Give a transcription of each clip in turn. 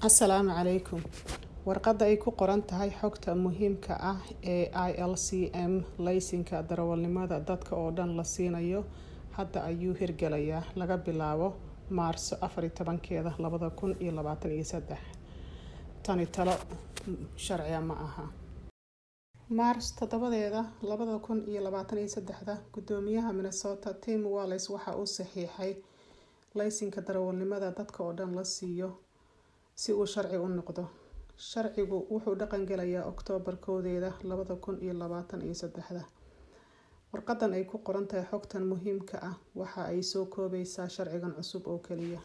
asalaamu calaykum warqadda ay ku qoran tahay xogta muhiimka ah ee i l c m laysinka darawalnimada dadka oo dhan la siinayo hadda ayuu hirgelayaa laga bilaabo maarso afar iyo tobankeeda labada kun iyo labaatan iyo saddex tani talo sharciga ma aha maars toddobadeeda labada kun iyo labaatan iyo saddexda gudoomiyaha minnesota tim wallis waxa uu saxiixay laysinka darawalnimada dadka oo dhan la siiyo si uu sharci u noqdo sharcigu wuxuu dhaqangelayaa oktoobar koodeeda labada kun iyo labaatan iyo saddexda warqadan ay ku qoran tahay xogtan muhiimka ah waxa ay soo koobaysaa sharcigan cusub oo keliya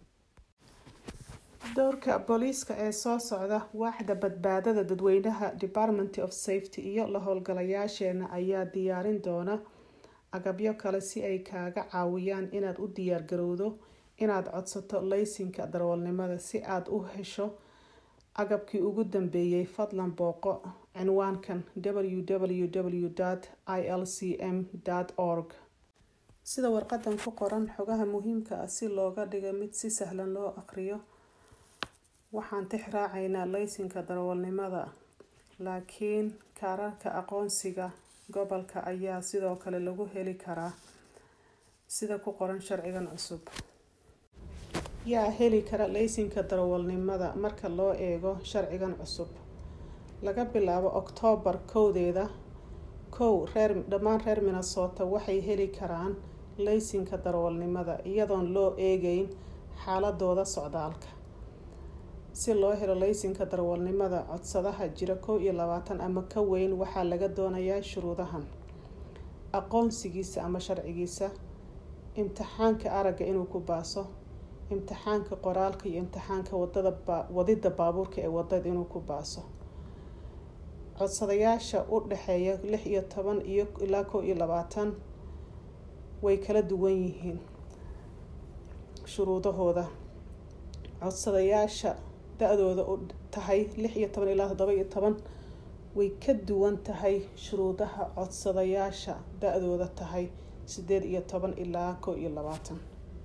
dowrka booliiska ee soo socda waaxda badbaadada dadweynaha department of safety iyo la howlgalayaasheena ayaa diyaarin doona agabyo kale si ay kaaga caawiyaan inaad u diyaargarowdo inaad codsato laysinka darawalnimada si aad u hesho agabkii ugu dambeeyay fadlan booqo cinwaankan www i l c m org sida warqadan ku qoran xogaha muhiimka ah si looga dhigo mid si sahlan loo aqriyo waxaan tix raacaynaa laysinka darawalnimada laakiin kaararka aqoonsiga gobolka ayaa sidoo kale lagu heli karaa sida ku qoran sharcigan cusub yaa heli kara laysinka darawalnimada marka loo eego sharcigan cusub laga bilaabo oktoobar kowdeeda kow reer dhammaan reer minnesota waxay heli karaan laysinka darawalnimada iyadoon loo eegeyn xaaladooda socdaalka si loo helo laysinka darawalnimada codsadaha jira kow iyo labaatan ama ka weyn waxaa laga doonayaa shuruudahan aqoonsigiisa ama sharcigiisa imtixaanka aragga inuu ku baaso imtixaanka qoraalka iyo imtixaanka wadada wadida baabuurka ee wadada inuu ku baaso codsadayaasha u dhexeeya lix iyo toban iyo ilaa kow iyo labaatan way kala duwan yihiin shuruudahooda codsadayaasha da-dooda u tahay lix iyo toban ilaa toddoba iyo toban way ka duwan tahay shuruudaha codsadayaasha da-dooda tahay sideed iyo toban ilaa kow iyo labaatan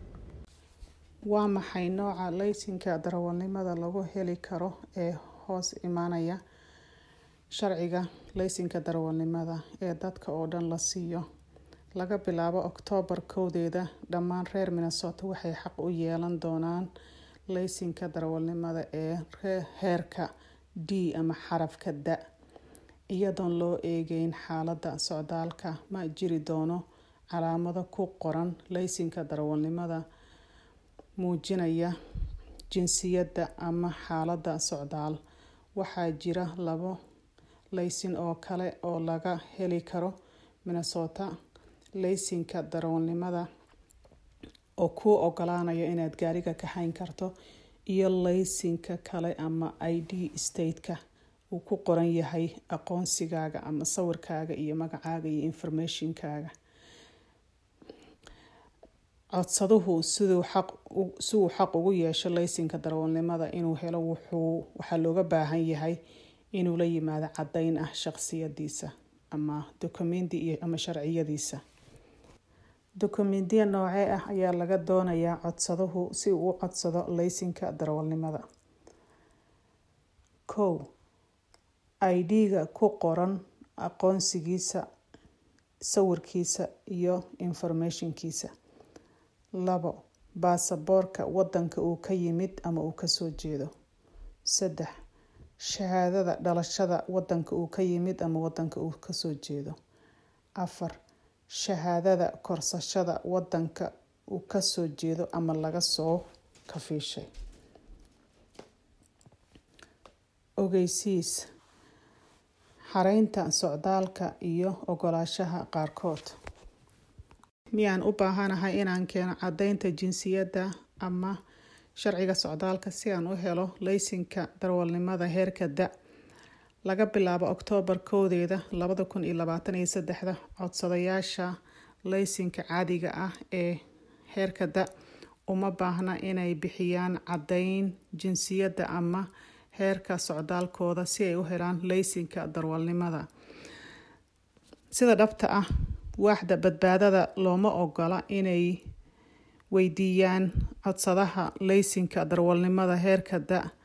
waa maxay nooca laysinka darawalnimada lagu heli karo ee hoos imaanaya sharciga laysinka darawalnimada ee dadka oo dhan la siiyo laga bilaabo oktoobar kowdeeda dhammaan reer minnesota waxay xaq u yeelan doonaan laysinka darawalnimada ee heerka d ama xarafka da iyadoon loo eegeyn xaalada socdaalka ma jiri doono calaamado ku qoran laysinka darawalnimada muujinaya jinsiyadda ama xaalada socdaal waxaa jira labo laysin oo kale oo laga heli karo minnesota laysinka darawalnimada oo kuu ogolaanaya inaad gaariga kaxayn karto iyo laysinka kale ama i d stateka uu ku qoran yahay aqoonsigaaga ama sawirkaaga iyo magacaaga iyo informationkaaga codsaduhu siduu xaq si uu xaq ugu yeesho laysinka darawalnimada inuu helo wuxuu waxaa looga baahan yahay inuu la yimaado caddeyn ah shaqsiyadiisa ama dokumenti iyo ama sharciyadiisa dokumentiya noocee ah ayaa laga doonayaa codsaduhu si uu u codsado laysinka darawalnimada kow i d-ga ku qoran aqoonsigiisa sawirkiisa iyo informationkiisa labo baasaboorka wadanka uu ka yimid ama uu kasoo jeedo saddex shahaadada dhalashada wadanka uu ka yimid ama wadanka uu kasoo jeedo afar shahaadada korsashada wadanka uu kasoo jeedo ama laga soo kafiishay ogeysiis xareynta socdaalka iyo ogolaashaha qaarkood miyaan u baahanahay inaan keeno caddeynta jinsiyadda ama sharciga socdaalka si aan u helo laysinka darawalnimada heerka da laga bilaabo oktoobar kowdeeda labada kun iyo labaatan iyo saddexda codsadayaasha laysinka caadiga ah ee heerka da uma baahna inay bixiyaan caddeyn jinsiyadda ama heerka socdaalkooda si ay u helaan laysinka darawalnimada sida dhabta ah waaxda badbaadada looma ogola inay weydiiyaan codsadaha laysinka darwalnimada heerka da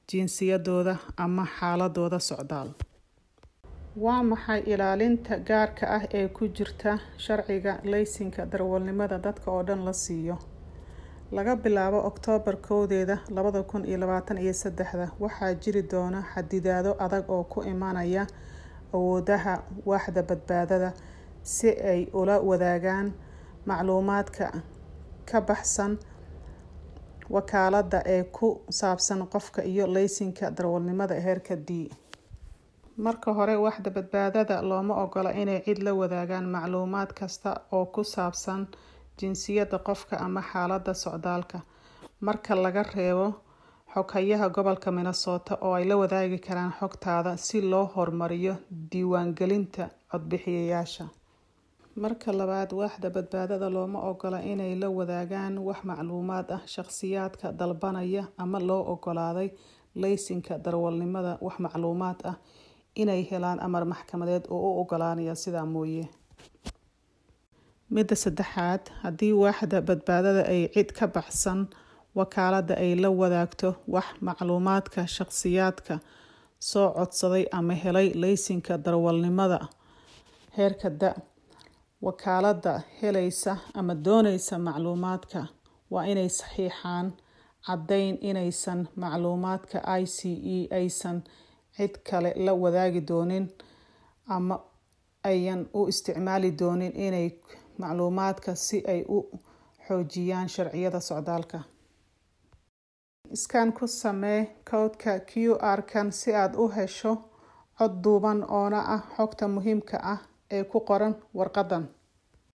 jinsiyadooda ama xaaladooda socdaal waa maxay ilaalinta gaarka ah ee ku jirta sharciga laysinka darawalnimada dadka oo dhan la siiyo laga bilaabo oktoobar kowdeeda labada kun iyo labaatan iyo saddexda waxaa jiri doona xadidaado adag oo ku imanaya awoodaha waaxda badbaadada si ay ula wadaagaan macluumaadka ka baxsan wakaalada ee ku saabsan qofka iyo laysinka darawalnimada heerka d marka hore waaxda badbaadada looma ogola inay cid la wadaagaan macluumaad kasta oo ku saabsan jinsiyada qofka ama xaalada socdaalka marka laga reebo xoghayaha gobolka minnesota oo ay la wadaagi karaan xogtaada si loo horumariyo diiwaangelinta codbixiyayaasha marka labaad waaxda badbaadada looma ogola inay la wadaagaan wax macluumaad ah shaqsiyaadka dalbanaya ama loo ogolaaday laysinka darawalnimada wax macluumaad ah inay helaan amar maxkamadeed oo u ogolaanaya sidaa mooye midda saddexaad haddii waaxda badbaadada ay cid ka baxsan wakaalada ay la wadaagto wax macluumaadka shaqsiyaadka soo codsaday ama helay laysinka darawalnimada heerka da wakaalada helaysa ama dooneysa macluumaadka waa inay saxiixaan caddeyn inaysan macluumaadka i c e aysan cid kale la wadaagi doonin ama ayan u isticmaali doonin inay macluumaadka si ay u xoojiyaan sharciyada socdaalka iskaan ku samee cowdka q r kan si aad u hesho cod duuban oona ah xogta muhiimka ah ee ku qoran warqadan